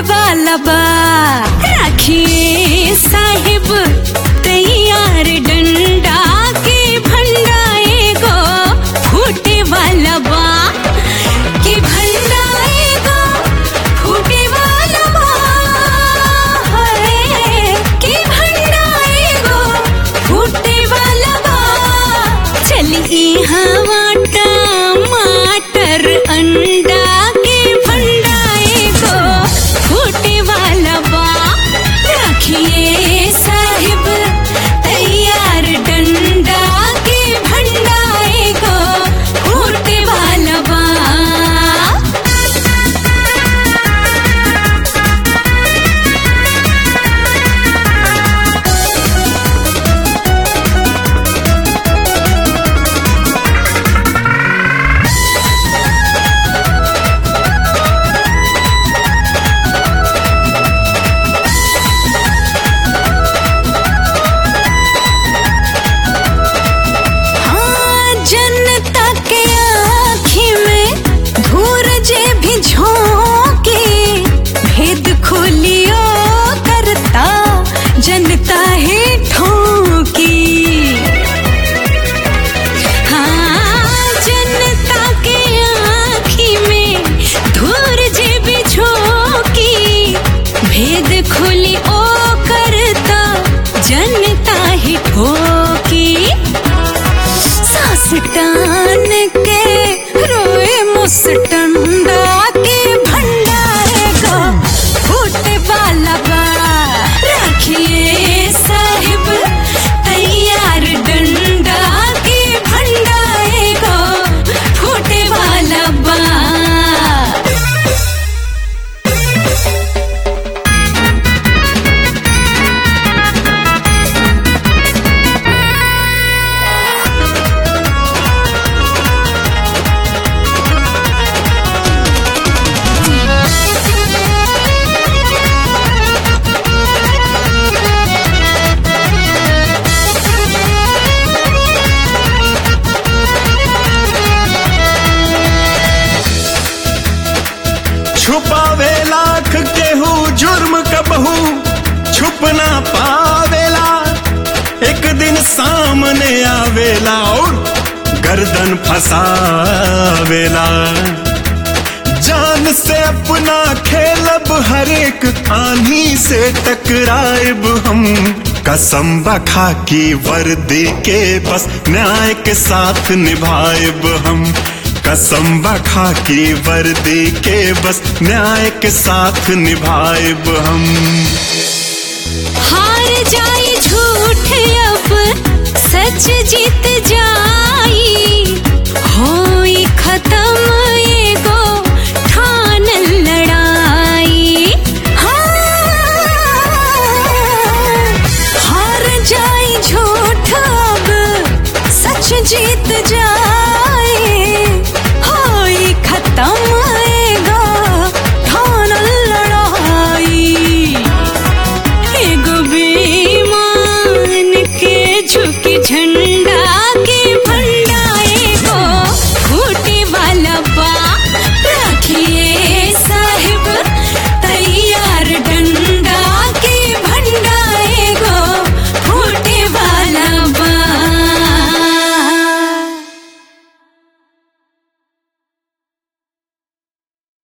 वाला बा राखिए साहिब तैयार डंडा के भंडा एगो फूटे वाला बा कि भंडा एगो फूटे वाला बा है, कि भंडा एगो फूटे वाला बा चली हवा टमाटर अंडा के भंडा एगो फूटे वाला बा रखिए साहिब तैयार डंडा के भंडा एगो फूटे वाला बा हाँ, जनता के आँखी में धूर जे भी झोंके भेद खोलियो करता जनता है ठोकी हाँ, जनता के आँखी में धूर जे भी झोंकी भेद खोली ओ करता जनता ही ठोकी सास टान के रोए मुस्टंडा के भंडारे को फूटे वाला बा रखिए साहिब तैयार डंडा के भंडारे को फूटे वाला बा छुपावे लाख केहू जुर्म कबहू छुप ना पावेला एक दिन सामने आवेला और गर्दन फसावेला जान से अपना खेलब हर एक आंधी से टकराएब हम कसम बखा की वर्दी के बस न्याय के साथ निभाएब हम कसम बखा की वर्दी के बस न्याय के साथ निभाएब हम हार जाए झूठ अब सच जीत जाई